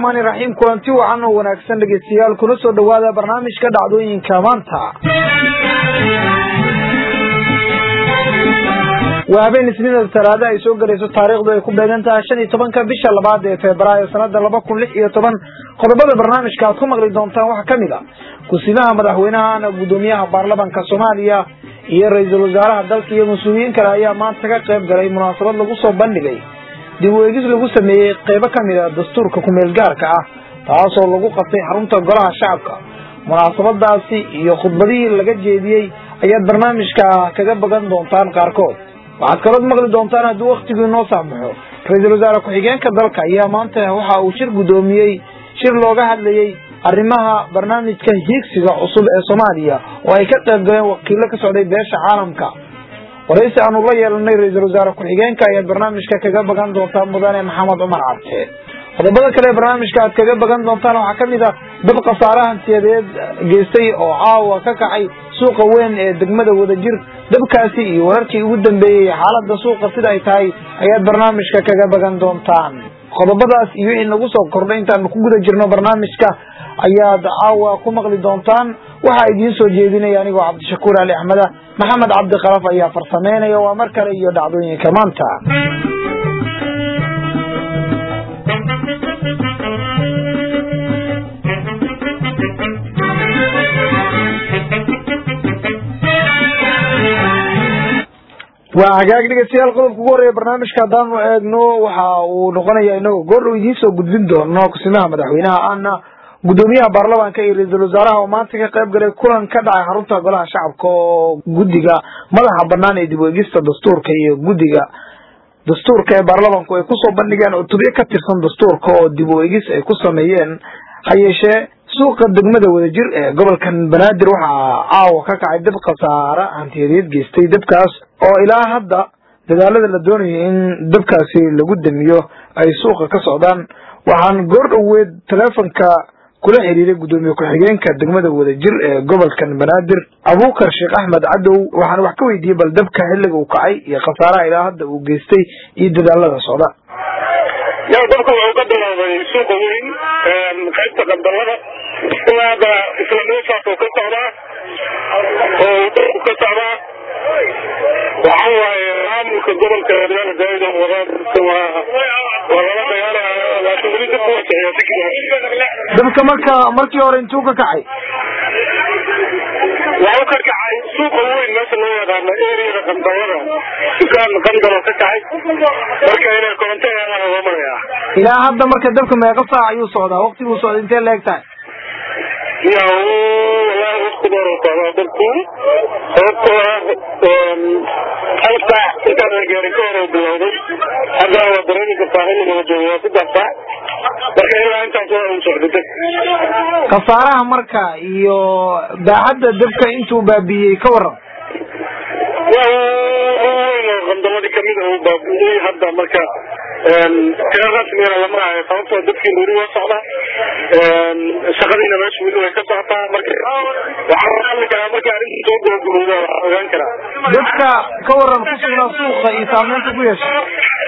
raxmaani raxiim kulanti wacan oo wanaagsan dhegeystayaal kuna soo dhowaada barnaamijka dhacdooyinka maanta waa habeen isniinada talaado ay soo gelayso taariikhdu ay ku beegan tahay shan iyo tobanka bisha labaad ee febraayo sanada laba kun lix iyo toban qodobada barnaamijka aad ku maqli doontaan waxaa kamid a ku-simaha madaxweynaha guddoomiyaha baarlamanka soomaaliya iyo ra-iisul wasaaraha dalka iyo mas-uuliyiin kale ayaa maanta ka qayb galay munaasabad lagu soo bandhigay dib u eegis lagu sameeyey qeybo kamid a dastuurka kumeel gaarka ah taasoo lagu qabtay xarunta golaha shacabka munaasabadaasi iyo khudbadihii laga jeediyey ayaad barnaamijka kaga bagan doontaan qaarkood waxaad kalood maqli doontaan haddii waktigii inoo saamaxo ra-iisul wasaare ku-xigeenka dalka ayaa maanta waxa uu shir guddoomiyey shir looga hadlayey arrimaha barnaamijka hiigsiga cusub ee soomaaliya oo ay ka qayb galeen wakiilo ka socday beesha caalamka waraysi aanu la yeelanay ra-iisul wasaare ku-xigeenka ayaad barnaamijka kaga bagan doontaan mudane maxamed cumar cabde qodobada kale barnaamijka aad kaga bagan doontaan waxaa kamid a dab khasaare hantiyadeed geystay oo caawa ka kacay suuqa weyn ee degmada wadajir dabkaasi iyo wararkii ugu dambeeyey xaalada suuqa sida ay tahay ayaad barnaamijka kaga bagan doontaan qodobadaas iyo wixii nagu soo kordhay intaanu ku guda jirno barnaamijka ayaad caawa ku maqli doontaan waxaa idiin soo jeedinaya anigoo cabdishakuur ali axmeda maxamed cabdi kalaf ayaa farsameynaya waa mar kale iyo dhacdooyinka maanta waa hagaag dhegeystayaal qodobka ugu horreeya barnaamijka haddaanu eegno waxa uu noqonaya inagoo goordhow idiin soo gudbin doono kusimaha madaxweynaha ahna guddoomiyaha baarlamaanka iyo ra-iisul wasaaraha oo maanta ka qayb galay kulan ka dhacay xarunta golaha shacabka oo guddiga madaxa banaan ee dib u eegista dastuurka iyo guddiga dastuurka ee baarlamanku ay kusoo bandhigeen oo tubyo ka tirsan dastuurka oo dib u eegis ay ku sameeyeen ha yeeshee suuqa degmada wadajir ee gobolkan banaadir waxaa caawa ka kacay dab khasaare hantiyadeed geystay dabkaas oo ilaa hadda dadaalada la doonayo in dabkaasi lagu damiyo ay suuqa ka socdaan waxaan goor dhoweed teleefonka kula xiriiray guddoomiye ku-xigeenka degmada wadajir ee gobolkan banaadir abuukar sheekh axmed cadow waxaan wax ka weydiiyey bal dabka xilliga uu kacay iyo khasaaraha ilaa hadda uu geystay iyo dadaalada socda ya dabka wuxuu ka bilaabay suuqa weyn qaybta qandalada ilaa hadda isla meeshaas oo ka socdaa oo dabku ka socdaa waxa waaye maamulka gobolka reer daaido wadaadka waa waa lala dagaalaya laakiin weli dabku waa kiciya degdega dabka marka markii hore intuu ka kacay waxuu ka kacay suuqa weyn meesha loo yaqaano eriyada qandalada dukaan qandalo ka kacay marka inay koronto helaan loo marayaa ilaa hadda marka dabka meeqa saac ayuu socdaa waktiguu socda intee la eg tahay ya walahi wakti dheer oo socdaa dabku sababtoo ah hal saac intaan la gaarin ka hor bilowday hadda waa dareemi kartaa xilliga la joogo waa saddex saac marka ilaa intaas waa uu socday dab khasaaraha marka iyo baaxadda dabka intuu baabiiyey ka waran waa weyn oo qandaladii kamid a uu baabiiyey hadda marka tira rasmigana lama hayo sababtoo dadkiina weli waa socda shaqadiina meesha weli way ka socotaa marka waxaa hadli karaa marka arrinta soo gabagabowda waxaa ogaan karaa dadka ka waran ku sugnaa suuqa iyo saameynta ku yeeshay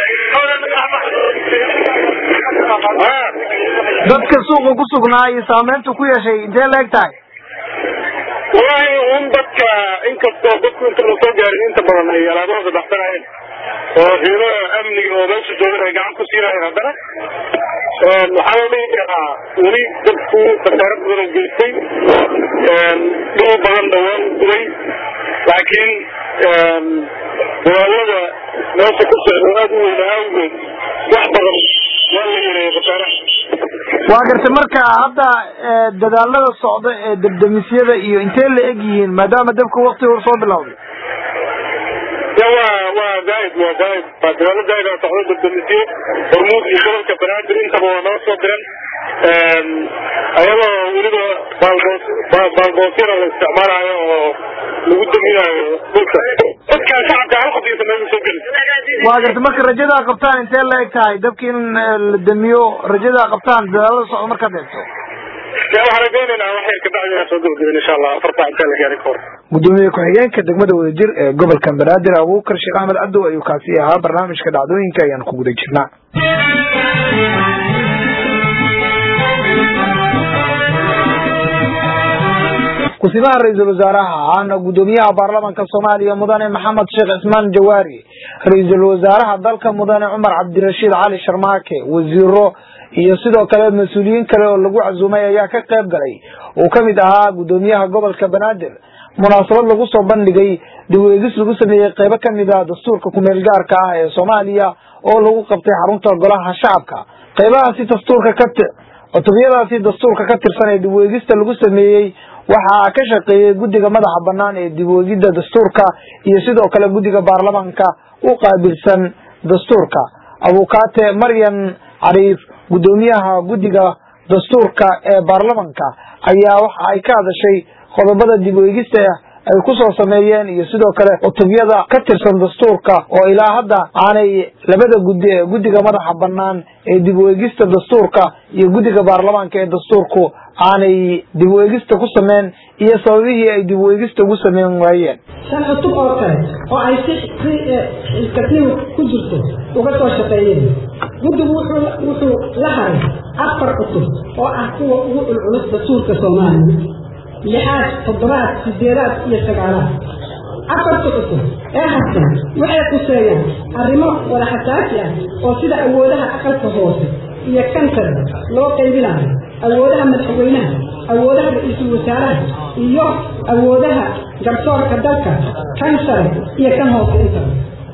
dadka suuqa ku sugnaa iyo saameynta ku yeeshay intee la eg tahay walahi un dadka inkastoo dadku inta la soo gaarin inta badan ay alaabahooda baxsanayeen oo ciidamada amniga oo meesha joogan ay gacan ku siinayeen haddana waxaa la dhihi karaa weli dadku khasaaro badan oo geystay dhul badan dhawaan gubay laakiin dadaalada meesha ku socda aada u weyna awgeed wax badan waa la yareeyay khasaaraha waa gartay marka hadda dadaalada socda ee debdemisyada iyo intee la eg yihiin maadaama dabka wakti hor soo bilowday ya waa waa zaaid waa zaaid waa dadaalo zaaid aa socda debdemisyo hormuud iyo gobolka banaadir intaba waa noo soo diran ayadoo weliba baalboos baalboosyada la isticmaalayo oo lagu daminayo dhulka dadkaa shacabka hal qofiyasa meesha soo geli waa gartay marka rajadaa qabtaan intee la eg tahay dabki in la damiyo rajadaa qabtaan dadaalada socda markaad eegto ya waxaan rajaynaynaa wax yar kabacdi inaan soo gabagabin insha allah afartaa intaa la gaarin ka hor gudoomiye ku-xigeenka degmada wadajir ee gobolka banaadir abuukar sheekh axmed cabdow ayuu kaasi ahaa barnaamijka dhacdooyinka ayaan ku guda jirnaa kusimaha ra-iisul wasaaraha ahna guddoomiyaha baarlamanka soomaaliya mudane maxamed sheekh cismaan jawaari ra-iisul wasaaraha dalka mudane cumar cabdirashiid cali sharmaake wasiiro iyo sidoo kale mas-uuliyiin kale oo lagu casuumay ayaa ka qayb galay uu ka mid ahaa guddoomiyaha gobolka banaadir munaasabad lagu soo bandhigay dib u eegis lagu sameeyey qeybo ka mid a dastuurka kumeel gaarka ah ee soomaaliya oo lagu qabtay xarunta golaha shacabka qeybahaasi dastuurka ka cutubiyadaasi dastuurka ka tirsan ee dib u eegista lagu sameeyey waxaa ka shaqeeyey guddiga madaxa banaan ee dib u eegidda dastuurka iyo sidoo kale guddiga baarlamanka u qaabilsan dastuurka abukaate maryan cariif guddoomiyaha guddiga dastuurka ee baarlamanka ayaa waxa ay ka hadashay qodobada dib u eegista ay ku soo sameeyeen iyo sidoo kale cutubyada ka tirsan dastuurka oo ilaa hadda aanay labada guddi ee guddiga madaxa banaan ee dib u eegista dastuurka iyo guddiga baarlamaanka ee dastuurku aanay dib u eegista ku sameyn iyo sababihii ay dib u eegista ugu sameyn waayeen shan cutub oo kale oo ay si si iskatniw ku jirto uga soo shaqeeyeen guddigu wuxuu wuxuu la haray afar cutub oo ah kuwa ugu culculus dastuurka soomaaliya lixaad toddobaad sideedaad iyo sagaalaad afarta cusub ee harsan waxay quseeyaan arrimo wada xasaasi ah oo sida awoodaha aqalka hoose iyo kansar loo qaybinayo awoodaha madaxweynaha awoodaha ra-iisul wasaaraha iyo awoodaha garsoorka dalka kan sare iyo kan hoose intaba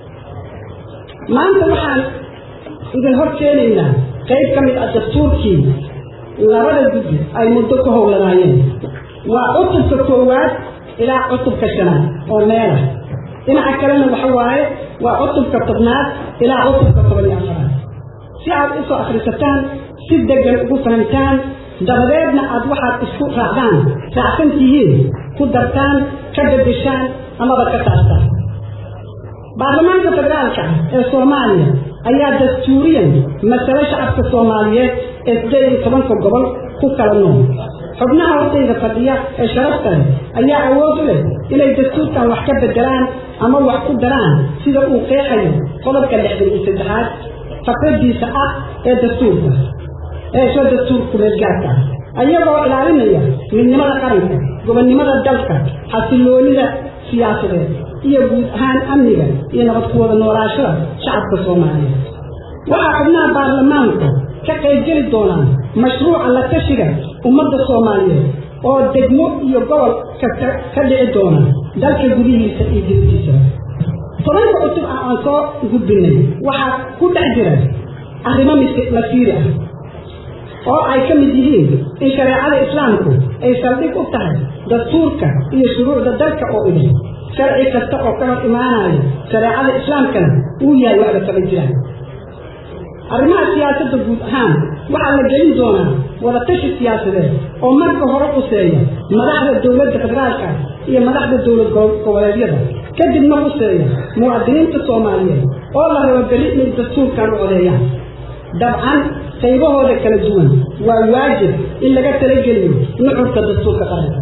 maanta waxaan idin hor keenaynaa qayb ka mid ah dastuurkii labada guddi ay muddo ku howlanaayeen waa cutubka koowaad ilaa cutubka shanaad oo meelah dhinaca kalena waxa waaye waa cutubka tobnaad ilaa cutubka toban iyo afaraad si aad usoo akhrisataan si degan ugu fahamtaan dabadeedna aad waxaad isku raacdaan raacsan tihiin ku dartaan ka bedeshaan amaba ka taastaan baarlamaanka federaalka ah ee soomaaliya ayaa dastuuriyan masale shacabka soomaaliyeed ee sideed iyo tobanka gobol ku kala nool xubnaha hortayda fadhiya ee sharafta leh ayaa awood u leh inay dastuurkan wax ka bedelaan ama wax ku daraan sida uu qeexayo qodobka lixdan iyo saddexaad fakradiisa ah ee dastuurka ee soo dastuurka kumeelgaarka ah ayagoo ilaalinaya midnimada qaranka gobonnimada dalka xasiloonida siyaasadeed iyo guud ahaan amniga iyo nabad ku wada noolaashada shacabka soomaaliyeed waxaa xubnaha baarlamaanku ka qaybgeli doonaan mashruuca la tashiga ummadda soomaaliyeed oo degmo iyo gobol kasta ka dhici doona dalka gudihiisa iyo dibadiisa tobanka cusub ah aan soo gudbinay waxaa ku dhex jira arrimo masiiri ah oo ay ka mid yihiin in shareecada islaamku ay saldhig u tahay dastuurka iyo shuruucda dalka oo idin sharci kasta oo ka hor imaanayo shareecada islaamkana uu yahay waxba kaba jiraan arrimaha siyaasadda guud ahaan waxaa la gelin doonaa wadatashi siyaasadeed oo marka hore quseeya madaxda dowladda federaalka iyo madaxda dowlad goboleedyada kadibna quseeya muwaadiniinta soomaaliyeed oo la rabo beri inay dastuurkan u codeeyaan dabcan qaybahooda kala duwan waa waajib in laga talageliyo nucurka dastuurka qaranka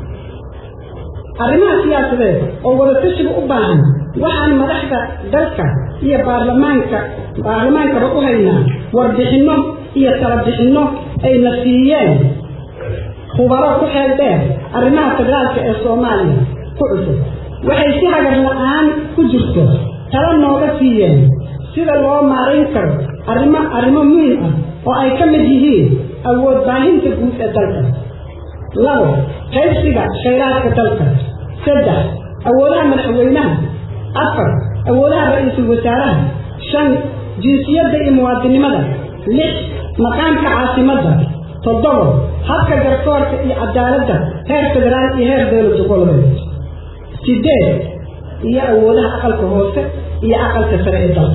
arrimaha siyaasadeed oo wadatashiga u baahan waxaan madaxda dalka iyo baarlamaanka baarlamaankaba u haynaa warbixinno iyo talabixinno ayna siiyeen khubaro ku xeel dheer arrimaha federaalka ee soomaaliya ku cusub waxay si hagar la-aan ku jirto tala nooga siiyeen sida loo maarayn karo arrimo arrimo muhim ah oo ay ka mid yihiin awood baahinta guud ee dalka labo qaybsiga khayraadka dalka saddex awoodaha madaxweynaha afar awoodaha ra-iisul wasaaraha shan jinsiyadda iyo muwaadinimada lix maqaamka caasimadda toddobo habka garsoorka iyo cadaaladda heer federaal iyo heer dowlad goboleed sideed iyo awoodaha aqalka hoose iyo aqalka sare ee dalka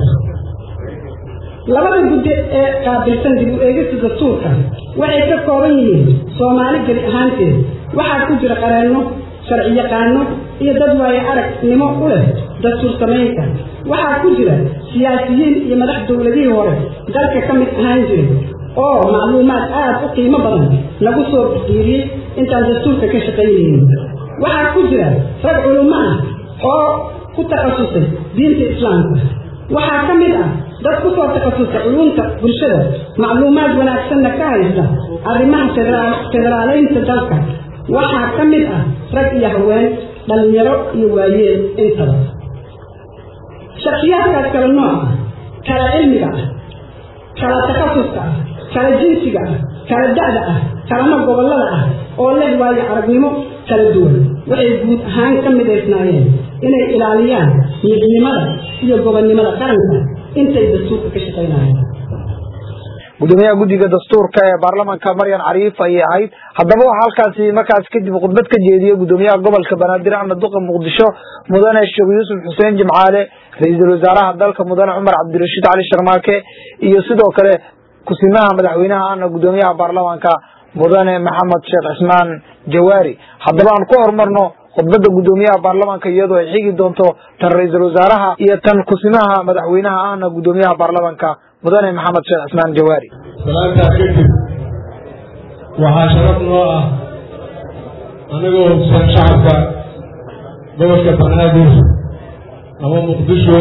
labada guddi ee qaabilsan dib u eegista dastuurka waxay ka kooban yihiin soomaali geli ahaanteed waxaa ku jira qareenno sharci yaqaano iyo dad waaye aragnimo u leh dastuur samaynta waxaa ku jira siyaasiyiin iyo madax dowladihii hore dalka ka mid ahaan jiray oo macluumaad aad u qiimo badan lagu soo biiriyey intaan dastuurka ka shaqaynaynin waxaa ku jira rag culummo ah oo ku takhasusay diinta islaamka waxaa ka mid ah dad ku soo takhasusta culumta bulshada macluumaad wanaagsanna ka haysta arrimaha federaaleynta dalka waxaa ka mid ah rag iyo haween dhallinyaro iyo waayeel intaba shakiyaadkaas kala nooc ah kala cilmiga ah kala takhasuska ah kala jinsiga ah kala da'da ah kalama gobollada ah oo leh waayo aragnimo kala duwan waxay guud ahaan ka midaysnaayeen inay ilaaliyaan midnimada iyo gobonnimada qaranka intay dastuurka ka shaqaynayeen gudoomiyaha guddiga dastuurka ee baarlamanka maryan cariif ayay ahayd haddaba waxaa halkaasi markaas kadib khudbad ka jeediyey gudoomiyaha gobolka banaadir axmed duqa muqdisho mudane sheekh yuusuf xuseen jimcaale ra-iisul wasaaraha dalka mudane cumar cabdirashiid cali sharmaake iyo sidoo kale kusimaha madaxweynaha ana gudoomiyaha baarlamanka mudane maxamed sheekh cismaan jawaari haddaba aan ku horumarno khudbadda gudoomiyaha baarlamanka iyadoo ay xigi doonto tan ra-iisul wasaaraha iyo tan kusimaha madaxweynaha ahna gudoomiyaha baarlamanka mudane maxamed sheekh cismaan jawaari salaantaa kadib waxaa sharaf noo ah anigoo hogsan shacabka gobolka banaadir ama muqdisho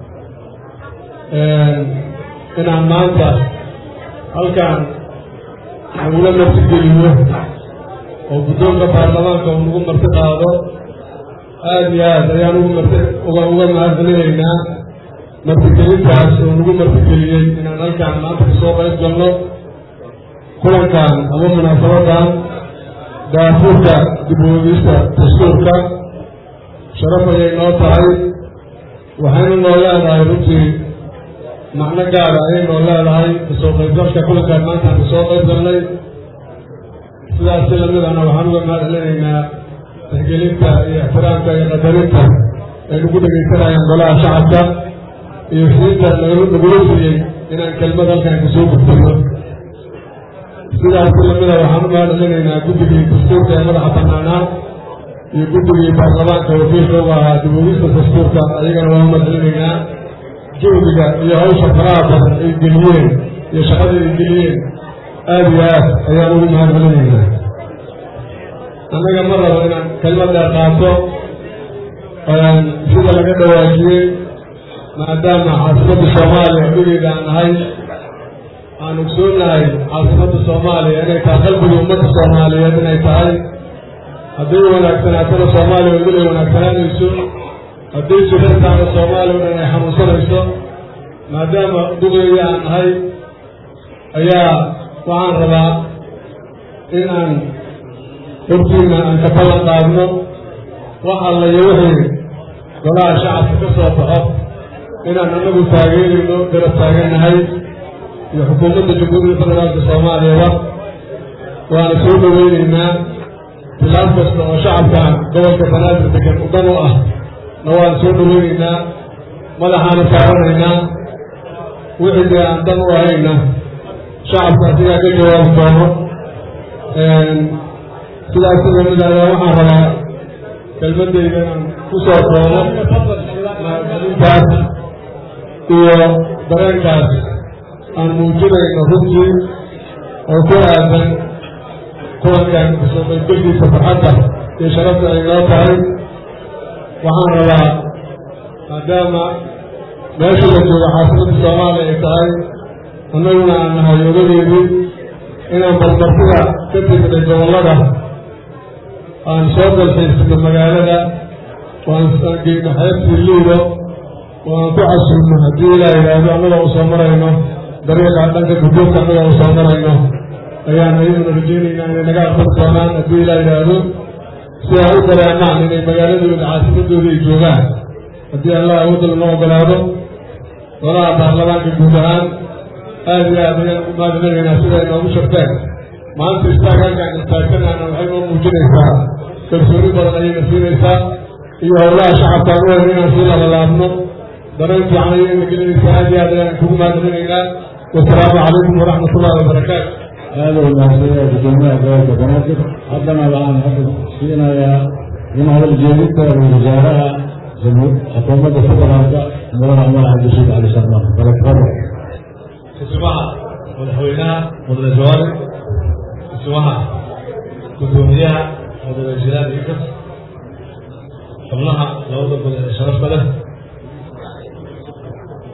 inaan maanta halkaan nagula martigeliyo oo guddoonka baarlamaanka uu nagu marti qaado aada iyo aad ayaan ugu marti uga uga mahadcelinaynaa martigelintaas oo nagu martigeliyey inaan halkaan maanta kasoo qayb galno kulankan ama munaasabadan daafuurka dib u eegista dastuurka sharaf ayay noo tahay waxaynu noo leedahay runtii macno gaara ayay noo leedahay kasoo qaybgalka kulankaan maantaan kasoo qayb galnay sidaas si lamid ahna waxaan uga mahadcelinaynaa tixgelinta iyo ixtiraamka iyo qadarinta ay nagu dhegaysanayaan golaha shacabka iyo siinta nagula siiyey inaan kelmad halkaan kasoo gudbino sidaas si lamida waxaan u mahadcelinaynaa guddigii dastuurka ee madaxa banaanaa iyo guddigii baarlamaanka wakiilka uga ahaa dib ugista dastuurka ayagana waan u mahadcelinaynaa juhdiga iyo hawsha faraha badan ay geliyeen iyo shaqada ay geliyeen aada iyo aad ayaan ugu mahadcelinaynaa annaga ma rabo inaan kelmad dheer qaato sida laga dhawaajiyey maadaama caasimadda soomaaliya dhigeeda aan nahay aan ogsoonahay caasimadda soomaaliya inay tahay qalbiga ummadda soomaaliyeed inay tahay hadday wanaagsanaatana soomaaliya oo inay wanaagsanaanayso hadday jirartaana soomaaliya o dhan ay xanuunsanayso maadaama dugeeda aan nahay ayaa waxaan rabaa in aan hortiina aan ka ballan qaadno wax alla iyo wixii golaha shacabka ka soo baxo inaan anagu taageerayno garab taagannahay iyo xukuumadda jamhuuriyadda federaalka soomaaliyaba waana soo dhaweyneynaa bilaab kasta oo shacabka gobolka banaadir degan udan u ah na waan soo dhaweyneynaa madaxaana saaranaynaa wixii dee aan dan u ahayna shacabka asigaa ka jawaabi doono sidaas sida mid ayaa waxaan rabaa kelmadayda inaan ku soo doono mahadcelintaas iyo dareenkaas aan muujinayno runtii oo ku aadan kulankan kasoo qaybgelkiisa farxadda iyo sharafta ay noo tahay waxaan rabaa maadaama meesha la joogo caasimadda soomaaliya ay tahay annaguna aan nahay ogadeedii inaan balmartida ka tegday gobollada aan soo dalxiisno magaalada waan geyno xeebtii liido oo aan ku casuulno haddii ilaa yidhaahdo annagoo u soo marayno dariiqa dhanka guddoonka annagoo u soo marayno ayaan ayaduna rajaynaynaa inay naga aqbali doonaan haddii ilaa yidhaahdo si ay u dareemaan inay magaaladooda caasimadooda ay joogaan haddii allah awoodda lama ogolaado golaha baarlamaanka guud ahaan aada iyo aad ayaan ugu mahadcelinaynaa siday noogu sharteen maanta istaagaalkaan istaagsanana waxay noo muujinaysaa kalsooni badan ayayna siinaysaa iyo howlaha shacabkaan u hayn inaan sii labalaabno dareen fiican ayayna gelinaysaa aada iyo aad ayaan kugu mahadcelinaynaa wasalaamu calaykum waraxmat ullahi wabarakaatu aada u mahadsanyaa gudoomiyaha gobolka banaadir haddana waxaan hadda siinayaa in hadal jeedinta ra-isul wasaaraha xukuumadda federaalka mudane cumar cabdirashiid cali sharmaan balakfado kusumaha madaxweynaha mudane jawaari kusumaha gudoomiyaha mudane jilaal ikas xubnaha labada gol ee sharafta leh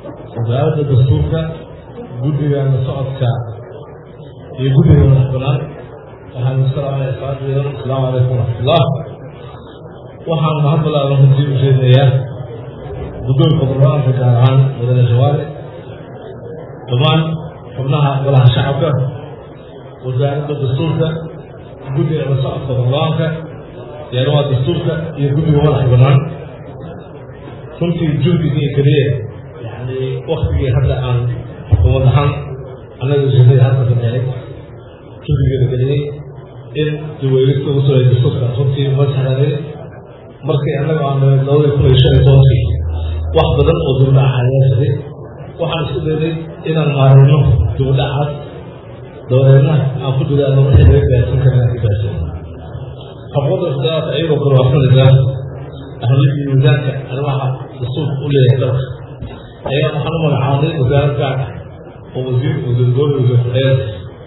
wasaaradda dastuurka guddiga la socodka iyo guddiga madax banaan waxaan iskalaamaya salaadiidan asalaamu calaykum waraxmatullah waxaan mahad balaaran runtii u sheegayaa guddoonka barnaamijka gaar ahaan mudane shawaare dhammaan xubnaha golaha shacabka wasaaradda dastuurka guddiga la socodka barnaamijka yaarwaha dastuurka iyo guddiga madax banaan runtii jurdigii keliya yani waktigii hadda aan xukuumad ahaan annaga shaqada hadda sameeyay jurdigeeda geliyey in duweylista ugu soo dastuurka runtii ma sahlaanay markii annaga aan labadii kun iyo shan iyo tobankii wax badan oo dibadhaca ayaa jiray waxaan isku daynay inaan maarayno dibadhacaas dabadeedna aan ku dadaano wixii laga gaarsin kara inaan ka gaarsin xaquuqda sidaas ayagoo kale waasanaysaa ahmiyadii miisaanka arrimaha dastuurka u leeyahay dalka ayaa waxaan u magacaabay wasaarad gaar ah oo wasiir wasiirgooda wasiir ku-xeer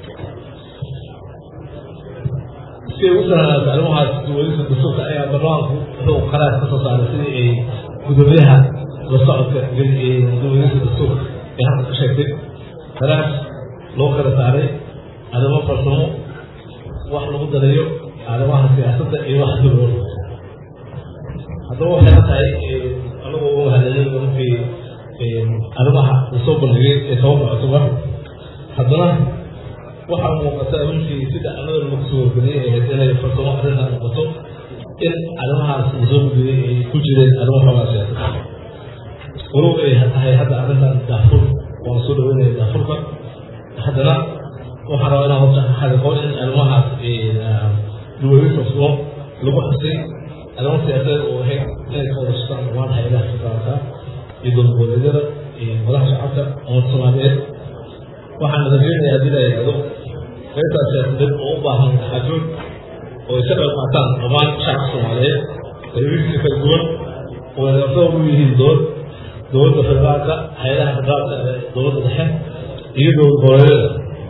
si ay u sahlanaato arrimahaas duwalisa dastuurka ayaa barnaamijku wuxuu qaraar ka soo saaray sidii ay gudoomiyaha la socodka duwalisa dastuurka ee halka ka sheegtay qaraar loo kala saaray arrimo farsamo wax lagu darayo arrimaha siyaasadda iyo wax dulwada haddaba waxay la tahay anagoo uga mahadcelin markii arrimaha lasoo bandhigay ee tobanka octobar haddana waxaa muuqata runtii sida annaga lagu soo wargeliyay ahayd inay farsamo arrintan noqoto in arrimahaas lasoo gudiyey ay ku jireen arrimo xoogaa siyaasada walow ay tahay hadda arrintan daafur waan soo dhaweynaya daafurka haddana waxaan rabaa inaan horta xadiqo in arrimahaas duwalin farsamo lagu xusay arrimo siyaasadeed oo ahayd inay ka wada shaqaan dhammaan hayadaha shaqaalka iyo dowladgoboleedyada iyo madaxa shacabka umad soomaaliyeed waxaan rajeynayaa haddii la yidhahdo qaybtaas siyaasadeed oo u baahan taxajuud oo ay ka qayb qaataan dhammaan shacabka soomaaliyeed qaybihiisa kala duwan oo ay lafdaba u yihiin dowlad dowladda federaalka hay-adaha federaalka ee dowladda dhexe iyo dowlad goboleedyada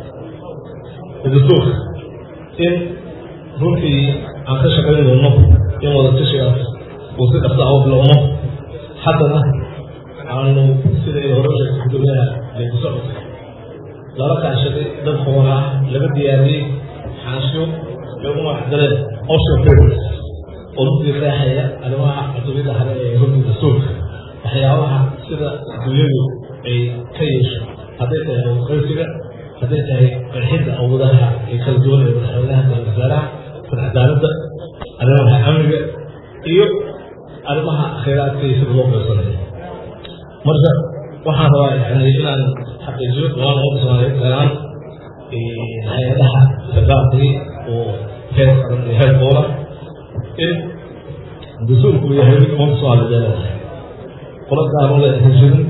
dastuurka in runtii aan ka shaqayn doono in wada tashigaas uu si dhaqsa u bilowno haddana aanu siday hore sheegtay gudoomiyaha leegu socodka lala kaashaday dad hoola ah laga diyaariyey xaasho ay u magacdaleen ocean papers oo runtii qeexaya arrimaha cutubiyada hare ee runtii dastuurka waxyaabaha sida dunyadu ay ka yeesho hadday tahay awqaysiga hadday tahay qeexidda awoodaha ee kala duwan ee madaxweynaha iyo wasaaraha cadaaladda arrimaha amniga iyo arrimaha khayraadka iyo sida loo qaybsanayo marka waxaan rabaa yani inaan xaqiijiyo dhamaan ummadda soomaaliyeed gaaraan hay-adaha federaalkii oo heer qaran iyo heer goola in dastuurku yahay mid ummadda soomaaliyeed ay leedahay qola gaar u leedahay jirin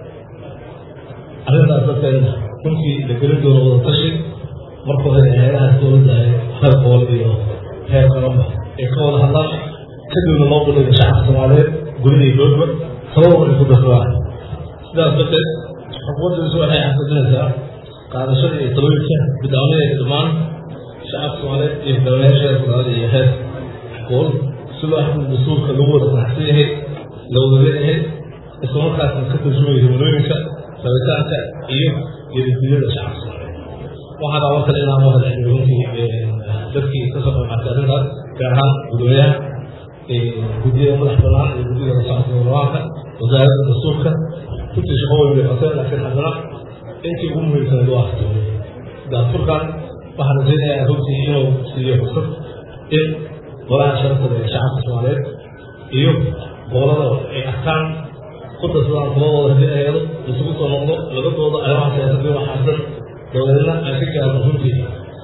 arrintaas darteedna runtii la gelin doono wada tashi marka hore hay-adahaas dowladda heer gool iyo heer qaranba ay ka wada hadlaan kadibna loo bandhiga shacabka soomaaliyeed gurida iyo goodba sababa ay ku darsadaan sidaas darteed xukuumaddiisu waxay xaqiijinaysaa qaadashada iyo talooyinka bidcoonadeeda dhammaan shacabka soomaaliyeed iyo hogaamiyaasha heer federaal iyo heer gool si loo xukun dastuurka lagu wada qanacsan yahay la wada leeyahay isla markaasna ka tarjumaya himilooyinka rabitaanka iyo geedidiyada shacabka soomaaliyeed waxaan rabaa kale inaan u hadceliyo runtii dadkii ka soo qaybqaatay arrintaas gaar ahaan gudoomiyaha guddiyada madax banaan iyo guddida socodka baarlamaanka wasaaradda dastuurka runtii shaqo weyn bay qabteen laakiin haddana intii ugu muhiimsanayd waa akhtiyoomay daafurkan waxaan rajaynayaa runtii inuu siiyo fursad in golaha sharaftada ee shacabka soomaaliyeed iyo gobolada ay arkaan ku darsadaan kuladooda haddii ay helo isugu soo noqdo laga doodo arrimaha siyaasadii waxaasan dabadeedna aan ka gaarno runtii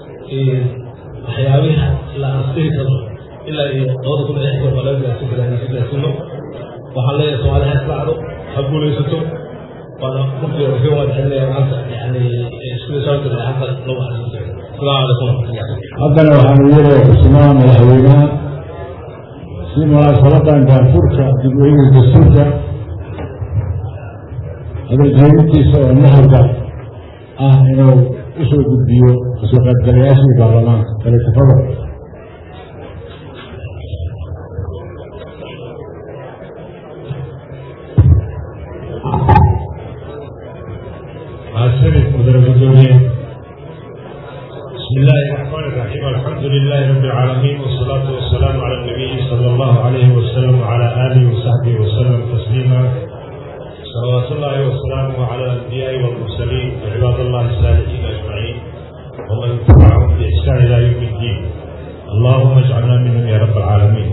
waxyaabihi la ansiri karo ilaa iyo labada kun iyo lixdan baa laga gaarsin karaa inaan ka gaarsiino waxaan leeyahay soomaali ha israacdo ha guulaysato waana runtii ka wadacelinaya maanta yani sida shabakada lacagta lagu xasuustay asalaamu calaykum waraxmatullahi haddana waxaanu yeelaya xusumaha madaxweynaha si munaasabadan daanfurka dib u eegis dastuurka hadaljeedintiisa oo nahalka ah inuu usoo gudbiyo kasoo qaybgalayaashii baarlamaanka kalitafada الحمد لله رب العالمين والصلاة والسلام على النبي صلى الله عليه وسلم وعلى آله وصحبه وسلم تسليما صلوات الله وسلامه على الأنبياء والمرسلين وعباد الله الصالحين أجمعين ومن تبعهم بإحسان إلى يوم الدين اللهم اجعلنا منهم يا رب العالمين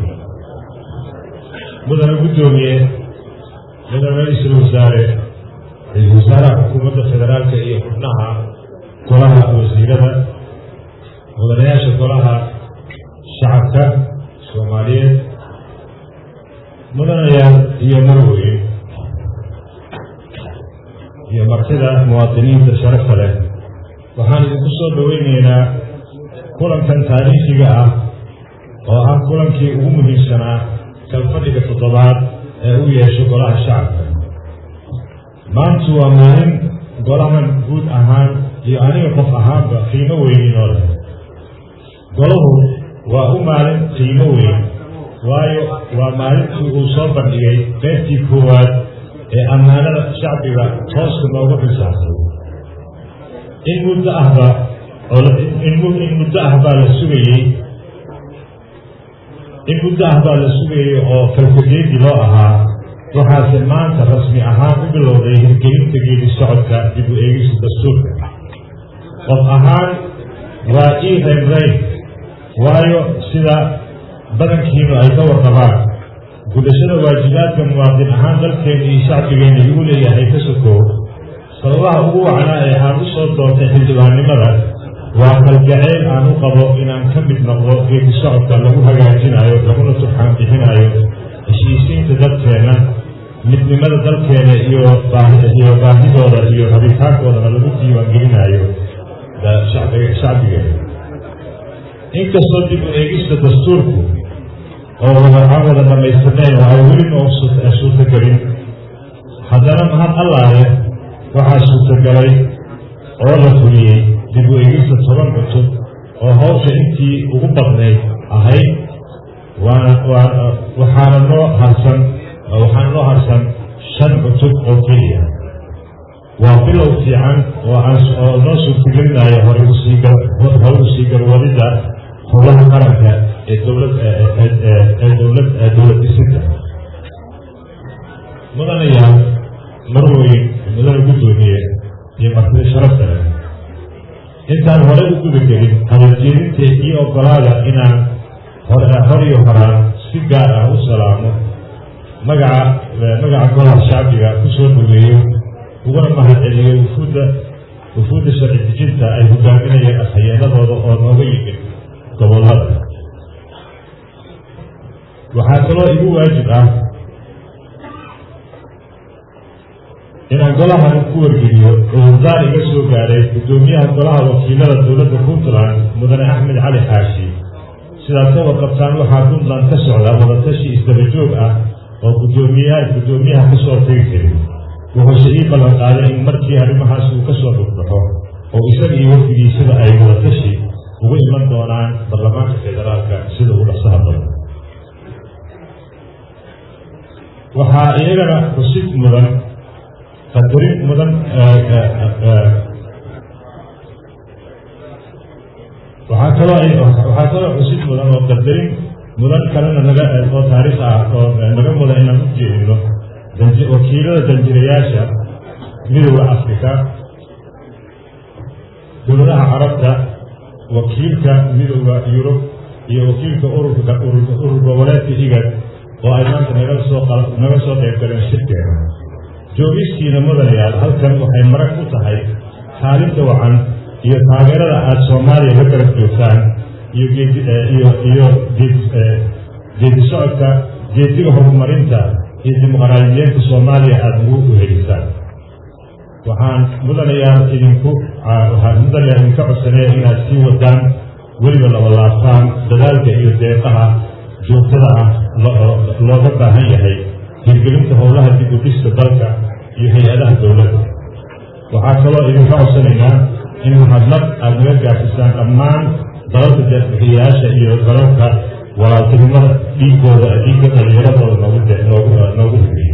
مدن قدومية مدن رئيس الوزراء الوزراء حكومة الفدرالية هي حبناها كلها وزيرها mudanayaasha golaha shacabka soomaaliyeed mudanayaal iyo marweyn iyo martida muwaadiniinta sharafta leh waxaan idinku soo dhoweynaynaa kulankan taariikhiga ah oo ah kulankii ugu muhiimsanaa kalfadhiga toddobaad ee u yeesho golaha shacabka maantu waa maalin golahan guud ahaan iyo aniga qof ahaanba qiimo weyninoo leh golahu waa u maalin qiimo weyn waayo waa maalintii uu soo bandhigay qaybtii koowaad ee ammaanada shacbiga tooska noogu xisaabtay in muddo ahba in muddo ah baa la sugayey in muddo ah baa la sugayey oo kalkageedi loo ahaa waxaase maanta rasmi ahaan u bilowday hirgelinta geedi socodka dib u eegista dastuurka qof ahaan waa ii reynreyn waayo sida badankiinu ay ka warqabaan gudashada waajibaadka muwaadin ahaan dalkeena iyo shacbigeena igu leeyahay ka sokow sababaha ugu wacnaa ee aan u soo doontay xildhibaannimada waa kalgaceyl aan u qabo inaan ka mid noqdo geedi socodka lagu hagaajinayo laguna turxaan bixinayo heshiisiinta dadkeena midnimada dalkeena iyo iyo baahidooda iyo rabitaankoodana lagu diiwaangelinayo shacbigeena inkastoo dib u eegista dastuurku oo aan wada dhammaystirnayn oo ay weli noo suurtagelin haddana mahad allaale waxaa suurtagalay oo la fuliyey dib u eegista toban cutub oo hawsha intii ugu badnayd ahayd waana waa waxaana noo harsan waxaana noo harsan shan cutub oo keliya waa bilow fiican oo aan oo noo suurtagelinayo hore usii hore usii garwadida howlaha qaranka ee dowlad ee dowlad dowlad dhisinta mudanayaal marweyn mudane guddoomiye iyo martida sharafta leh intaan hore u guda gelin hadaljeedinta iyo ogolaada inaan hor iyo horaan si gaar ah u salaamo magaca magaca golaha shacbiga ku soo dhaweeyo uguna mahadceliyo wufuudda wufuudda sharci dejinta ay hogaaminayeen afhayeenadooda oo nooga yimid gobollada waxaa kaloo igu waajib ah inaan golahan ku wargeliyo cudurdaar iga soo gaaray guddoomiyaha golaha wakiilada dowladda puntland mudane axmed cali xaashi sidaad ka warqabtaan waxaa puntland ka socda wadatashi isdaba joog ah oo guddoomiyaha guddoomiyaha ka soo tegi karin wuxuuse ii ballan qaaday in markii arrimahaas uu ka soo dhugbaxo oo isaga iyo wafdigiisaba ay wadatashi ugu iman doonaan baarlamaanka federaalka sida uu dhasaha badan waxaa iyagana xusid mudan qadarin mudan waxaa kaloo waxaa kaloo xusid mudan oo qadarin mudan kalena naga oo taariikh ah oo naga mudan inaan u jeedino wakiilada danjirayaasha midowda afrika dowladaha carabta wakiilka midowda yurub iyo wakiilka ururka urur goboleedka igad oo ay maanta naga soo naga soo qayb galeen shirkeena joogistiina mudanayaal halkan waxay marag u tahay kaalinta wacan iyo taageerada aada soomaaliya la garab joogtaan iyo geedi iyo iyo geedi socodka geediga horumarinta iyo dimuqraadiyeenta soomaaliya aada ugu uhelisaan waxaan mudanayaal idinku waxaan mudanayaal idinka codsanaya inaad sii wadaan weliba laba laabtaan dadaalka iyo deeqaha joogtada ah looga baahan yahay hirgelinta howlaha dib u dhista dalka iyo hay-adaha dowladda waxaa kaloo idinka codsanaynaa in mahadnaq aada naga gaafisaan dhammaan dalalka deeqbixiyayaasha iyo dalalka walaaltinimada dhiigooda dhiigga dhalinyaradooda noogu noogu noogu hibiyo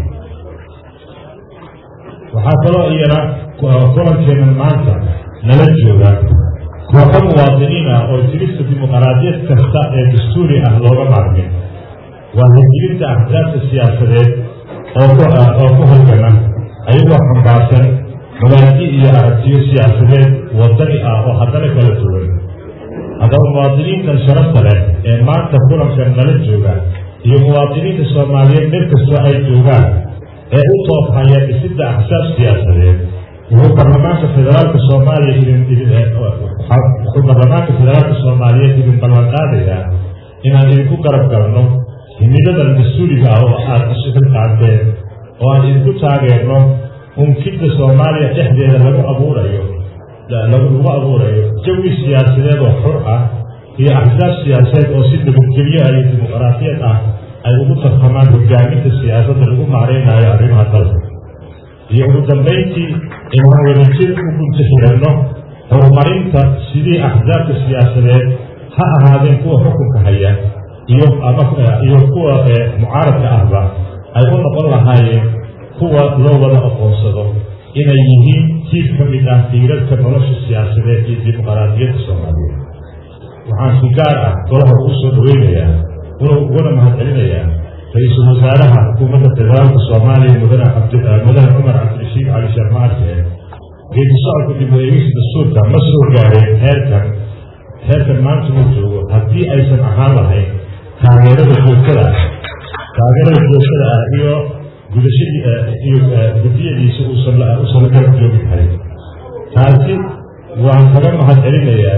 waxaa kaloo iyana kulankeena maanta nala jooga kooxo muwaadiniin ah oo tirista dimuqraadiyad kasta ee dastuuri ah looga maarmin waa hirgelinta axsaabta siyaasadeed oo ku oo ku halgama ayagoo xambaarsan mabaadi iyo aragtiyo siyaasadeed wadani ah oo haddana kala duwan haddaba muwaadiniintan sharafta leh ee maanta kulankan nala jooga iyo muwaadiniinta soomaaliyeed meel kastoo ay joogaan ee u toofhaya dhisidda axsaab siyaasadeed wuxuu baarlamaanka federaalka soomaaliya idin idin wuxuu baarlamaanka federaalka soomaaliyeed idin ballan qaadayaa inaan idinku garab galno himiladan mas-uuliga ah oo aada isu xilqaanteen oo aan idinku taageerno unkidda soomaaliya dhexdeeda lagu abuurayo lagu abuurayo jawi siyaasadeed oo xur ah iyo axsaab siyaasadeed oo si nabadgelyo ah iyo dimuqraadiyad ah ay ugu tartamaan hogaaminta siyaasadda lagu maareynayo arrimaha dalka iyo ugu dambayntii inaan wadajir u gunta xiranno horumarinta sidii axsaabta siyaasadeed ha ahaadeen kuwa xukunka haya iyo ama iyo kuwa mucaaradka ahba ay u noqon lahaayeen kuwa loo wada aqoonsado inay yihiin tiir ka mid ah tiirarka nolosha siyaasadeed iyo dimuqraadiyadda soomaaliyeed waxaan si gaar ah golaha ugu soo dhaweynayaa uguna mahadcelinayaa ra-iisul wasaaraha xukuumadda federaalka soomaaliya mudane mudane cumar cabdirashiid cali sheekh maarke geedi socodka dib u eegis dastuurka ma soo gaareen heerkan heerkan maanta uu joogo haddii aysan ahaan lahayn taageerada joogtada ah taageerada joogtada ah iyo gudashadii iyo gudiyadiisa uusan uusan la garab joogi karin taasi waan kaga mahad celinayaa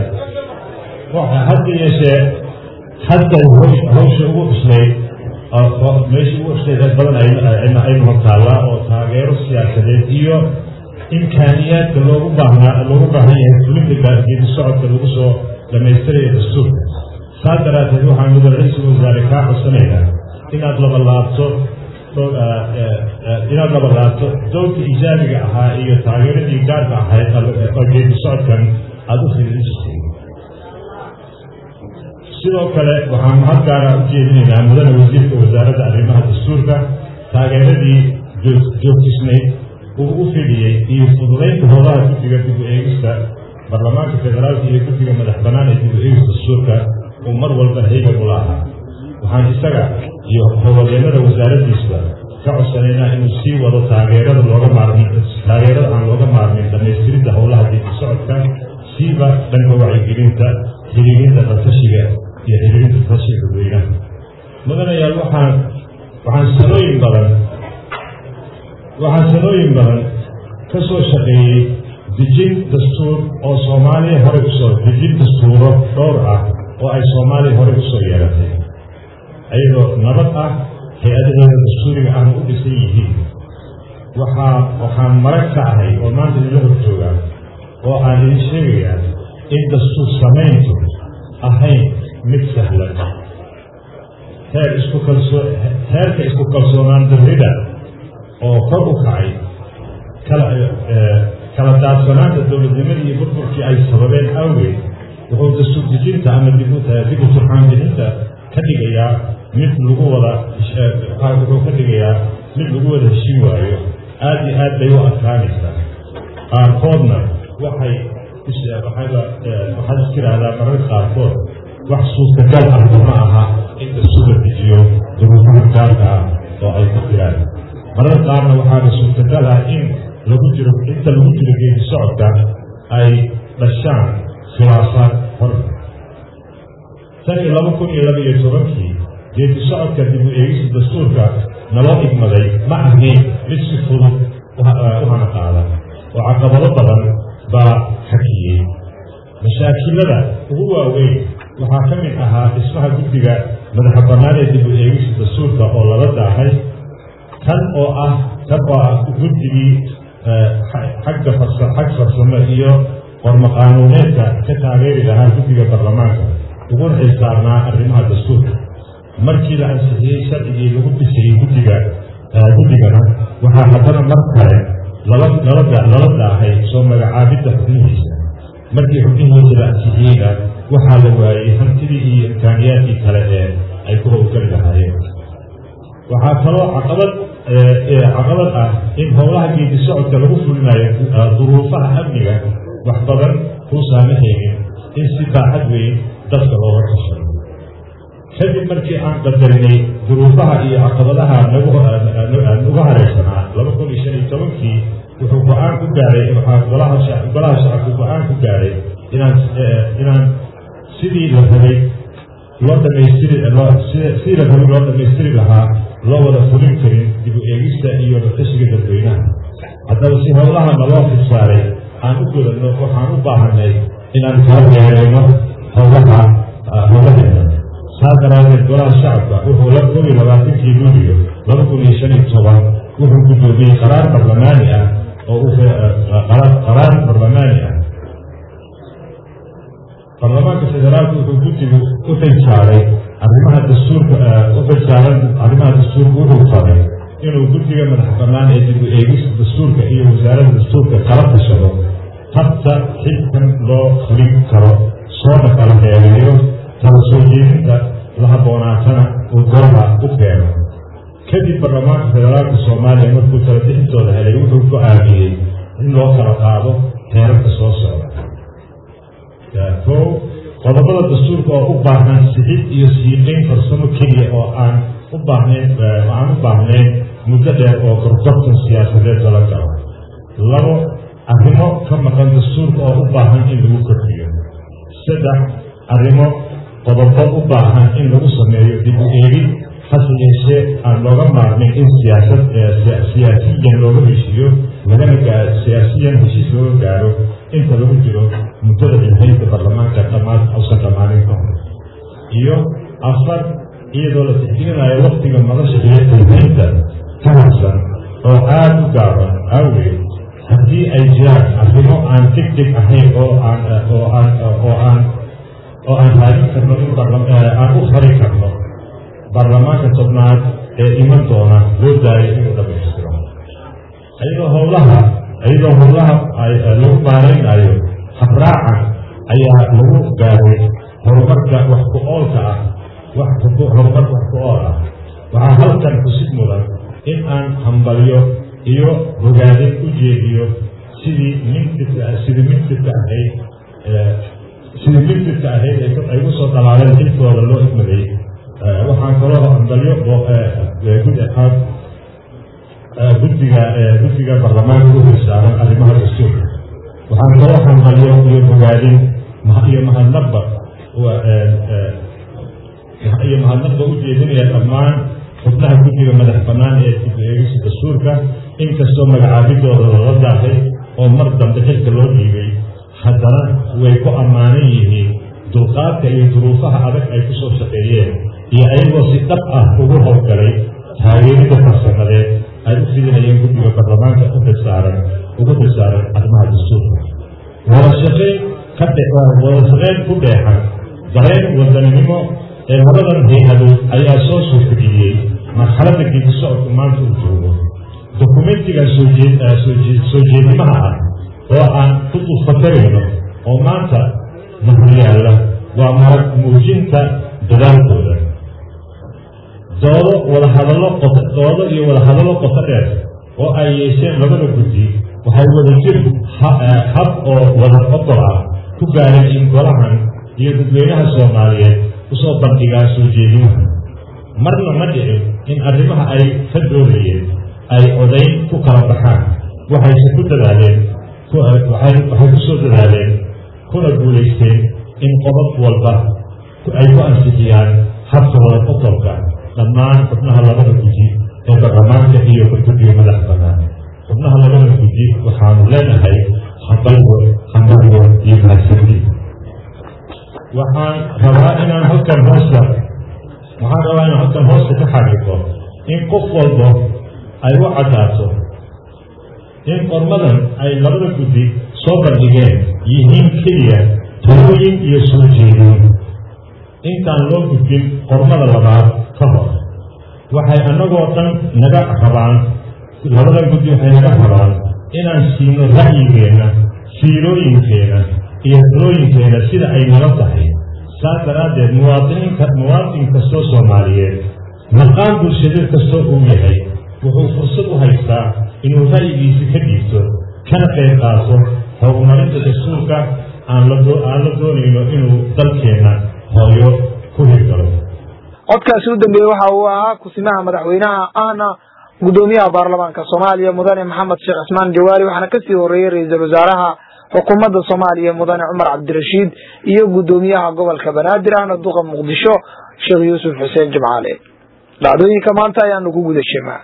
hadda yeeshee hadda hawsha ugu cuslayd meeshii ugu cuslayd ee badan aynu hortaallaa oo taageero siyaasadeed iyo imkaaniyaadka loogu baahnaa loogu baahan yahay fulinta geedi socodka lagu soo dhamaystiraya dastuurka saas daraaddeed waxaan mudan ra-iisul wasaare kaa codsanaynaa inaad labalaabto inaad labalaabto dowlka ijaabiga ahaa iyo taageeradii gaarka ahayd oo geedi socodkan aada u fidisay sidoo kale waxaan mahad gaara u jeedinaynaa mudane wasiirka wasaaradda arrimaha dastuurka taageeradii joogtisnayd uu u fidhiyey iyo fududaynta howlaha guddiga dib u eegista baarlamaanka federaalka iyo guddiga madax bannaan ee dib u eegista dastuurka uu mar walba haygan ula ahaa waxaan isaga iyo howlwadeennada wasaaraddiisba ka codsanaynaa inuu sii wado taageerada looga maarmin taageerada aan looga maarmin dhamaystiridda howlaha dib u socodka siiba dhanka wacyigelinta xiriirinta dalkashiga iyo xiriirinta dalkashiga dadweynaha mudanayaal waxaan waxaan sanooyin badan waxaan sanooyin badan ka soo shaqeeyey dejin dastuur oo soomaaliya horey usoo dejin dastuuro dhowr ah oo ay soomaaliya horey usoo yeelatay ayadoo nabad ah hay-adaheeda dastuuriga ahna u dhisan yihiin waxaa waxaan marag ka ahay oo maanta idinla hor joogaa oo aan idin sheegayaa in dastuur samayntu ahayn mid sahlan heer isku kalsoo heerka isku kalsoonaan darrida oo kor u kacay kala kala daadsanaanta dowladnimadii iyo burburkii ay sababeen awgeed wuxuu dastuur dejinta ama dib u turxaanbixinta ka dhigayaa mid lagu wada wuxuu ka dhigayaa mid lagu wada heshin waayo aada iyo aad bay u adkaanaysaa qaarkoodna waxay waxaad is tiraahdaa mararka qaarkood wax suurtagal ahba ma aha in dastuur la dejiyo duruufaha gaarka ah oo ay ku jiraan mararka qaarna waxaana suurtagal ah in lagu jiro inta lagu jiro geedi socodka ay dhashaan khilaafaad hor tan iyo laba kun iyo laba iyo tobankii geedi socodka dib u eegista dastuurka naloo igmaday ma ahayn mid si fudud u hana qaada oo caqabado badan baa xakiyey mashaakilada ugu waaweyn waxaa ka mid ahaa dhismaha guddiga madaxa bannaan ee dib u eegista dastuurka oo lala daahay kan oo ah kan oo ah guddigii xagga farsa xag farsamo iyo qormo qaanuuneedka ka taageeri lahaa guddiga baarlamaanka uguna xilsaarnaa arrimaha dastuurka markii la ansixiyey sharcigii lagu dhisayey guddiga guddigana waxaa haddana mar kale lala lala lala daahay soo magacaabidda xubnihiisa markii xubnihiisa la ansixiyeyna waxaa la waayey hantidii iyo imkaaniyaadkii kale ee ay ku howlgeli lahaayeen waxaa kaloo caqabad caqabad ah in howlaha geedi socodka lagu fulinayo duruufaha amniga wax badan kuu saamixaynin in si baaxad weyn dadka looga tashado kadib markii aan qadarinay duruufaha iyo caqabadaha nuga hareysanaa laba kun iyo shan iyo tobankii wuxuu go-aan ku gaaray waxaa golaha golaha shacabku go-aan ku gaaray inaan inaan sidii la rabay loo dhamaystiri sidii la rabay loo dhamaystiri lahaa loo wada fulin karin dib u eegista iyo ratashiga dadweynaha haddaba si howlaha naloo xilsaaray aan u godanno waxaan u baahanay inaan kala dheereyno howlaha howlaheena saa daraadeed golaha shacabka wuxuu la koob iyo labaatankii luuliyo laba kun iyo shan iyo toban wuxuu guddoomiyey qaraar barlamaani ah oo u qaraar barlamaani ah baarlamaanka federaalku wuxuu guddigu u xilsaaray arrimaha dastuurka u xilsaaran arrimaha dastuurka wuxuu faray inuu guddiga madax bannaan ee dib u eegista dastuurka iyo wasaaradda dastuurka kala tashado habta xilkan loo fulin karo soona kala dheereeyo kala soo jeedinta la habboonaatana uu golaha u keeno kadib baarlamaanka federaalka soomaaliya markuu kala bixintooda helay wuxuu go-aamiyey in loo kala qaado heerarka soo socda kow qodobada dastuurka oo u baahan sixid iyo siiqayn farsamo keliya oo aan u baahnayn aan u baahnayn muddo dheer oo gorgortan siyaasadeed lala galo labo arrimo ka maqan dastuurka oo u baahan in lagu kordhiyo saddex arrimo qodobo u baahan in lagu sameeyo dib u eegid hase yeeshee aan looga maarmin in siyaasad siyaasiyan looga heshiiyo lagana gaa siyaasiyan heshiis looga gaaro inta lagu jiro muddada xilxilka baarlamaanka dhammaan ausan dhammaanin ka hor iyo afar iyadoo la tixgelinayo waktiga madasha iyo xilxilka ka harsan oo aada u gaaban awgeed haddii ay jiraan arrimo aan deg deg ahayn oo aan oo aan oo aan oo aan raadin karno in aan u fari karno baarlamaanka tobnaad ee iman doona loo daayo inuu dhamaystiro iyadoo howlaha iyadoo howlaha lagu maaraynayo habraacan ayaa lagu gaaray horumarka wax ku oolka ah horumar wax ku ool ah waxaa halkan xusid mudan in aan hambalyo iyo bogaadin u jeediyo sidii mintifka sidii mintifka ahayd sidii mintifka ahayd ay ku soo dhalaaleen xilkooda loo igmaday waxaan kaloo hambalyo gud ahaan guddiga guddiga baarlamaanka u hilsaaran arrimaha dastuurka waxaan kaloo hambalyo iyo bogaadin iyo mahadnaqba iyo mahadnaqba u jeedinaya dhammaan xubnaha guddiga madax bannaan ee dib eegisa dastuurka inkastoo magacaabidooda lala daahay oo mar dambe xilka loo dhiibay haddana way ku ammaanan yihiin dulqaadka iyo duruufaha adag ay ku soo shaqeeyeen iyo ayagoo si dhab ah ugu howlgalay taageerida farsamadeed ay u fidinayeen guddiga baarlamaanka u xilsaaran ugu xilsaaran arrimaha dastuurka wada shaqayn ka wada shaqayn ku dheexan dareen wadaninimo ee labadan hay-adood ayaa soo suurtageliyey marxaladda geedi socodku maanta uu joogo dokumentigan soo jeedimaha ah oo aan ku dulfakarayno oo maanta mahoryaalla waa marag muujinta dadaalkooda doodo wadahadallo doodo iyo wadahadallo qoto dheer oo ay yeesheen labada guddi waxay wadajir hab oo wada ogol ah ku gaareen in golahan iyo dadweynaha soomaaliyeed usoo bandhigaan soo jeedimaha marna ma dhicin in arrimaha ay ka doodayeen ay odayn ku kala baxaan waxayse ku dadaaleen waxay ku soo dadaaleen kuna guulaysteen in qodob walba ay ku ansixiyaan habka wada qodolka dhammaan xubnaha labada guddi ee baarlamaanka iyo guddiga madax bannaan xubnaha labada guddi waxaanu leenahay hambalyo hambalyo iyo mahadsanti waxaan rabaa inaan halkan hoosta waxaan rabaa inaan halkan hoosta ka xaqiiqo in qof walba ay u caddaato in qormadan ay labada guddi soo bandhigeen yihiin keliya talooyin iyo soo jeedin intaan loo gudbin qormada labaad ka hor waxay annagoo dhan naga rabaan labadan guddi waxay naga rabaan inaan siino ra'yigeenna fiilooyinkeenna iyo talooyinkeena sida ay nala tahay saas daraaddeed muwaadiniinka muwaadin kastoo soomaaliyeed maqaan bulshadeed kastoo uu yahay wuxuu fursad u haystaa inuu ra'yigiisi ka dhiibto kana qayb qaato horumarinta dastuurka aan la aan la doonayno inuu dalkeenna hooyo ku hirgalo codkaasi u dambeeyey waxa uu ahaa kusimaha madaxweynaha ahna gudoomiyaha baarlamaanka soomaaliya mudane maxamed sheekh cismaan jawaari waxaana kasii horeeyey ra-iisul wasaaraha xukuumadda soomaaliya mudane cumar cabdirashiid iyo gudoomiyaha gobolka banaadir ahna duqa muqdisho sheekh yuusuf xuseen jimcaale dhacdooyinka maanta ayaanu ku guda sheemaa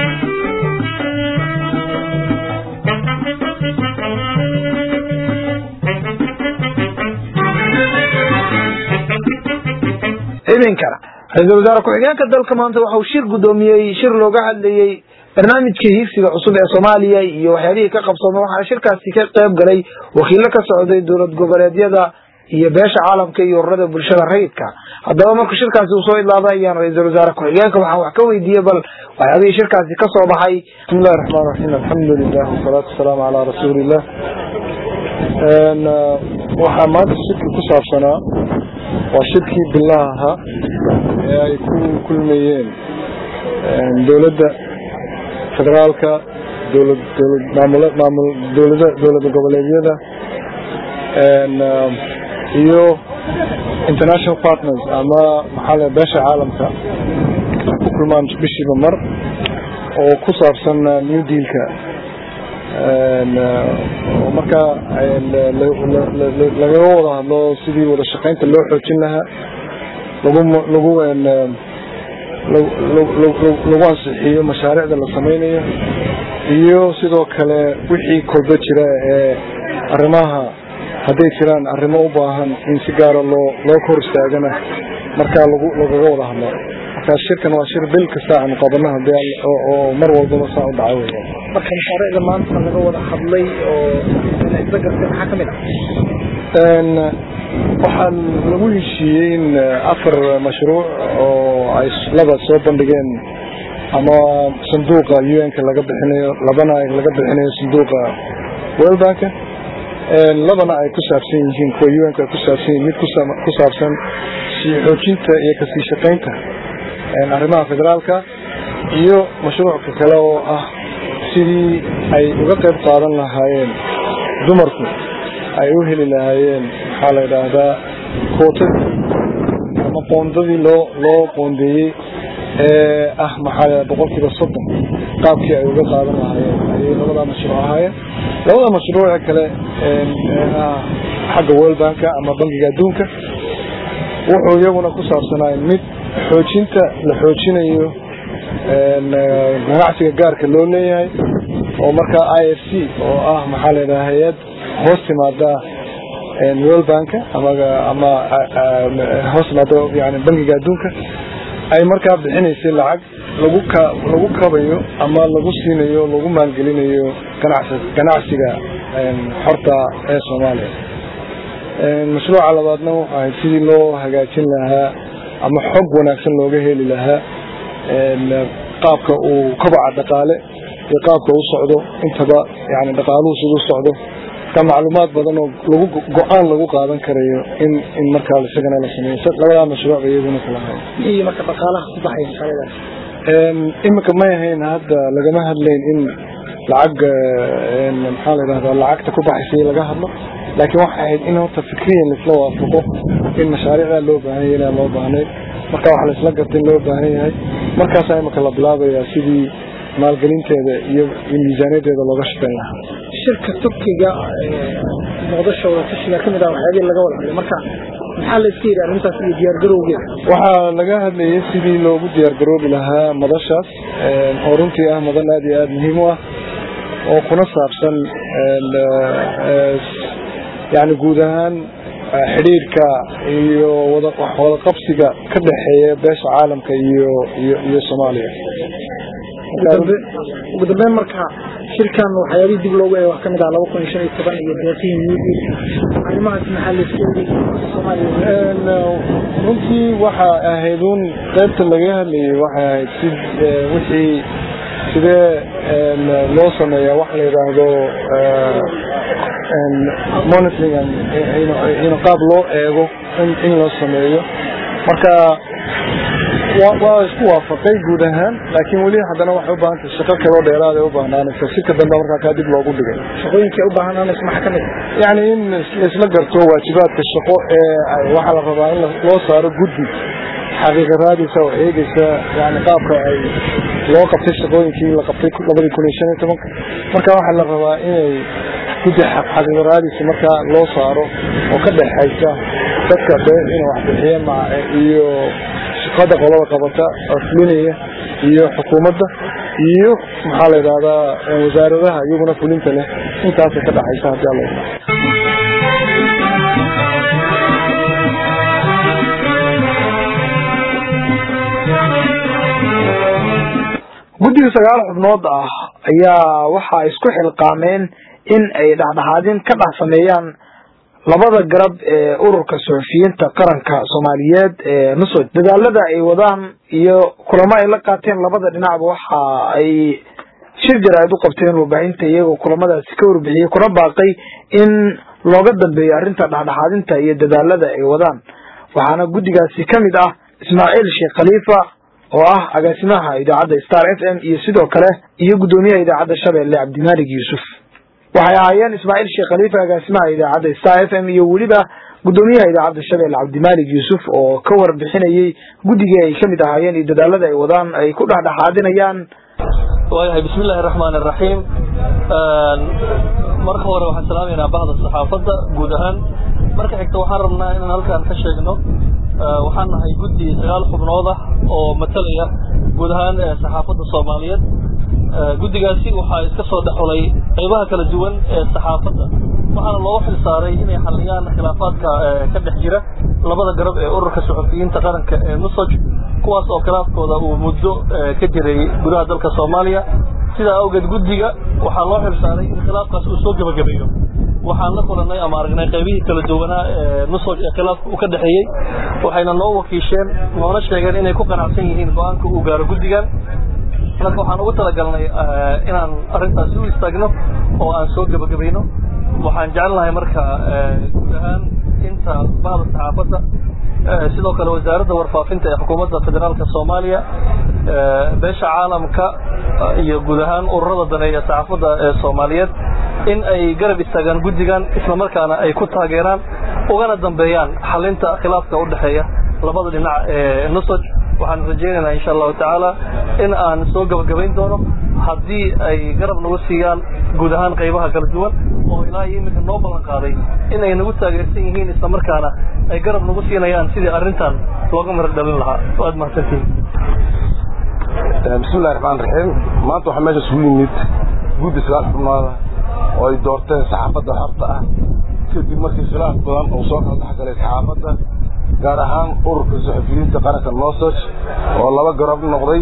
idinkana ra-iisul wasaare ku-xigeenka dalka maanta waxauu shir gudoomiyey shir looga hadlayey barnaamijka hiigsiga cusub ee soomaaliya iyo waxyaalihii ka qabsoomay waxaana shirkaasi ka qayb galay wakiilo ka socday dowlad goboleedyada iyo beesha caalamka iyo ururada bulshada rayidka haddaba marka shirkaasi uu soo idlaada ayaan ra-iisul wasaare ku-xigeenka waxaan wax ka weydiiyey bal waxyaabihii shirkaasi ka soo baxay bismillahi raxmaan raxiim alxamdu lilah wasalaatu wasalaamu calaa rasuulillah waxaa maanta shirkii ku saabsanaa waa shirkii bilaha ahaa ee ay ku kulmayeen dowladda federaalka dowlad dowlad maamul maamul dowlada dowlada goboleedyada iyo international partners ama maxaa le beesha caalamka ku kulmaan bishiiba mar oo ku saabsan new dealka oo markaa lagaga wada hadlo sidii wada shaqaynta loo xoojin lahaa lagu lagu lagu ansixiyo mashaariicda la sameynayo iyo sidoo kale wixii kolba jira ee arrimaha hadday jiraan arrimo u baahan in si gaara loo loo kor istaagana markaa lagu lagaga wada hadlo markaa shirkan waa shir bil kasta aanu qabano hadii oo mar walbaba saa u dhaca wey marka mashaariicda maanta laga wada hadlay oo isla gartay maxaa kamid ah waxaan lagu heshiiyey in afar mashruuc oo ay laba soo bandhigeen ama sanduuqa un-ka laga bixinayo labana laga bixinayo sanduuqa world banka labana ay ku saabsan yihiin kuwa un-ka ay ku saabsan yihin mid ku saabsan sii xoojinta iyo kasii shaqaynta arrimaha federaalka iyo mashruucka kale oo ah sidii ay uga qayb qaadan lahaayeen dumarku ay u heli lahaayeen maxaa la yidhaahdaa kootadii ama qoondadii loo loo qoondeeyey ee ah maxaa la boqol kiiba soddon qaabkii ay uga qaadan lahaayeen ayay labadaa mashruuc ahaayeen labada mashruuce kale ah xagga world banka ama bankiga adduunka wuxuu iyaguna ku saabsanaay mid xoojinta la xoojinayo ganacsiga gaarka loo leeyahay oo markaa i f c oo ah maxaa la yidhaha hay-ad hoos timaada world banka ama ama hoos timaado yani bankiga adduunka ay markaa bixinaysay lacag lagu ka lagu kabayo ama lagu siinayo lagu maalgelinayo ganacsi ganacsiga xorta ee soomaaliya mashruuca labaadna wuxu ahayd sidii loo hagaajin lahaa ama xog wanaagsan looga heli lahaa qaabka uu kobaca dhaqaale iyo qaabka u socdo intaba yani dhaqaaluhu siduu socdo marka macluumaad badan oo lagu go-aan lagu qaadan karayo in in markaa isagana la sameeyo labadaa mashruuc ba iyaguna kala ahay iyo marka dhaqaalaha ku baxay mashaariicdaas imika may ahayn hadda lagama hadlayn in lacag maxaa la yidhahdaa lacagta ku baxaysay laga hadlo laakiin waxay ahayd in horta fikriyan laisla waafaqo in mashaariicdaa loo baahan yahay inaan loo baahnay marka waxa laisla gartay in loo baahan yahay markaasaa imika la bilaabayaa sidii maalgelinteeda iyo miisaaniyadeeda looga shaqeyn lahaa shirka turkiga muqdisho wada tashiga kamid ah waxyaabihii laga wada hadlay marka maxaa la iska yidhi arrintaas iyo diyaargarowgeeda waxaa laga hadlayay sidii loogu diyaargaroobi lahaa madashaas oo runtii ah madan aad iyo aada muhiim u ah oo kuna saabsan yani guud ahaan xidhiirka iyo wada qabsiga ka dhexeeya beesha caalamka iyo iyo iyo soomaaliya ugu dambeyn marka shirkan waxyaabihii dib loogu eega wax kamid ah laba kun iyo shan iyo toban iyo deeqihii newdeal arrimahaas maxaa la iska yidhi soomaaliya runtii waxa ahayd un qaybta laga hadlayay waxay ahayd si wixii sidee loo sameeyaa wax la yidhaahdo monitoring in qaab loo eego in loo sameeyo marka waa isku waafaqay guud ahaan laakiin weli haddana waxay u baahan tahay shaqo kaloo dheeraad ay u baahnaanaysa sika dambe markaa kaa dib loogu dhigay shaqooyinka u baahananaysa maxaa ka mid yani in laisla garto waajibaadka shaqo ee waxaa la rabaa in loo saaro guddi xaqiiqa raadisa oo eegeysa yani qaabka ay loo qabtay shaqooyinkii la qabtay labadii kun iyo shan iyo tobanka marka waxaa la rabaa inay guddi xaqiiqa raadisa markaa loo saaro oo ka dhexaysa dadka inay waxbixiye ma iyo shaqada qolada qabata oo fulinaya iyo xukuumadda iyo maxaa la yidhahdaa wasaaradaha iyaguna fulinta leh intaasay ka dhaxaysa haddii alla guddiga sagaal xubnood ah ayaa waxa isku xilqaameen in ay dhexdhexaadin ka dhex sameeyaan labada garab ee ururka suxufiyiinta qaranka soomaaliyeed ee nusoj dadaalada ay wadaan iyo kulamo ay la qaateen labada dhinacba waxa ay shir jaraa'id u qabteen warbaahinta iyagoo kulamadaasi ka warbixiyey kuna baaqay in looga dambeeyo arrinta dhexdhexaadinta iyo dadaalada ay wadaan waxaana guddigaasi ka mid ah ismaaciil sheekh khaliifa oo ah agaasimaha idaacadda star f m iyo sidoo kale iyo guddoomiyaha idaacadda shabeelle cabdimaalig yuusuf waxay ahaayeen ismaaciil sheekh khaliifa agaasimaha idaacadda star f m iyo weliba guddoomiyaha idaacadda shabeelle cabdimaalig yuusuf oo ka warbixinayey guddigii ay kamid ahaayeen iyo dadaalada ay wadaan ay ku dhexdhexaadinayaan waayahay bismi illaahi araxmaan araxiim marka hore waxaan salaamaynaa bahda saxaafadda guud ahaan marka xigta waxaan rabnaa inaan halkaan ka sheegno waxaan nahay guddi sagaal xubnood ah oo matalaya guud ahaan saxaafadda soomaaliyeed guddigaasi waxaa iska soo dhexolay qaybaha kala duwan ee saxaafadda waxaana loogu xil saaray inay xalliyaan khilaafaadka ka dhex jira labada garab ee ururka suxufiyiinta qaranka ee nusoj kuwaas oo khilaafkooda uu muddo ka jiray gudaha dalka soomaaliya sidaa awgeed guddiga waxaa loo xil saaray in khilaafkaas uu soo gebagabeeyo waxaan la kulanay ama aragnay qaybihii kala duwanaa ee nusoj ee khilaafka uu ka dhexeeyey waxayna noo wakiisheen noona sheegeen inay ku qanacsan yihiin go-aanka uu gaaro guddigan marka waxaan ugu talagalnay inaan arrintaasi u istaagno oo aan soo gebagabayno waxaan jecelnahay marka guud ahaan inta bahda saxaafadda sidoo kale wasaaradda warfaafinta ee xukuumadda federaalka soomaaliya beesha caalamka iyo guud ahaan ururada daneeya saxaafadda ee soomaaliyeed in ay garab istaagaan guddigan isla markaana ay ku taageeraan ugana dambeeyaan xalinta khilaafka u dhexeeya labada dhinac ee nusoj waxaan rajaynaynaa insha allahu tacaala in aan soo gabagabayn doono haddii ay garab nagu siiyaan guud ahaan qaybaha kala duwan oo ilaa iyo iminka noo ballan qaaday in ay nagu taageersan yihiin isla markaana ay garab nagu siinayaan sidii arrintan looga marar dhalin lahaa waad mahadsantihin bismillahi raxmaan raxiim maanta waxaa meesha isugu yimid guddi sagaal xubnooda oo ay doorteen saxaafadda xorta ah kadib markii khilaaf badan uu soo kala dhex galay saxaafadda gaar ahaan ururka suxufiyiinta qaranka nosoj oo laba garab noqday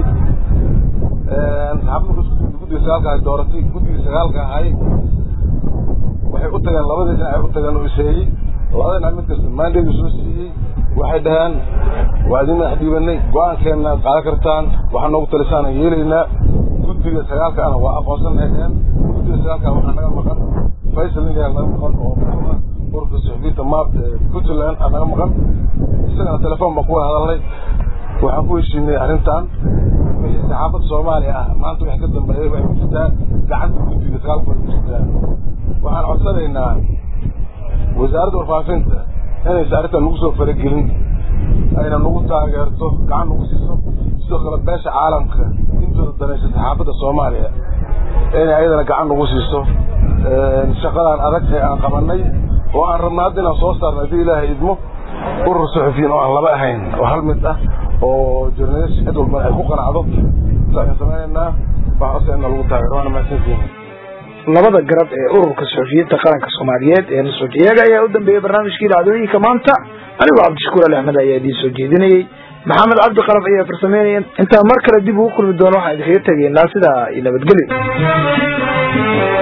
guddiga sagaalka ay dooratay guddigii sagaalka ahay waxay u tageen labadii dhinac ay u tageen oo iseeyey labada dhinac mid kasta maandayga soo siiyey waxay dhaheen waa idin madax dhiibanay go-aankeenna aad qaadan kartaan waxaa noogu talisaan yeelaynaa guddiga sagaalka ana waa aqoonsanay dhaheen guddiga sagaalka waxaa naga maqan faysal ninyaa naga maqan oo ururka suxufiyiinta maab puntland aa naga maqan isagana telefoon baan ku wada hadalnay waxaan ku heshiinay arrintan wixii saxaafadda soomaaliya ah maanta wixii ka dambeeyay waxay ku jirtaa gacanta guddiga sagaalka way ku jirtaa waxaan codsanaynaa wasaaradda warfaafinta inaysa arrintan nagu soo faragelin ayna nagu taageerto gacan nagu siiso sidoo kale beesha caalamka intooda danaysa saxaafadda soomaaliya inay ayadana gacan nagu siiso shaqadan adag ee aan qabanay oo aan rabna hadda inaan soo saarno haddii ilaahay idmo urur suxufiyiin oo aan laba ahayn oo hal mid ah oo journalist cid walbana ay ku qanacdo saaan samaynaynaa waxaan codsanayna lagu taageero waana mahadsantihin labada garab ee ururka suxufiyiinta qaranka soomaaliyeed ee nusoj iyaga ayaa u dambeeyey barnaamijkii dhacdooyinka maanta anigoo cabdishakuur ali axmed ayaa idiin soo jeedinayey maxamed cabdi qalab ayaa farsameynaya intaan mar kale dib ugu kulmi doono waxaan idinkaga tegaynaa sidaa iyo nabadgelyo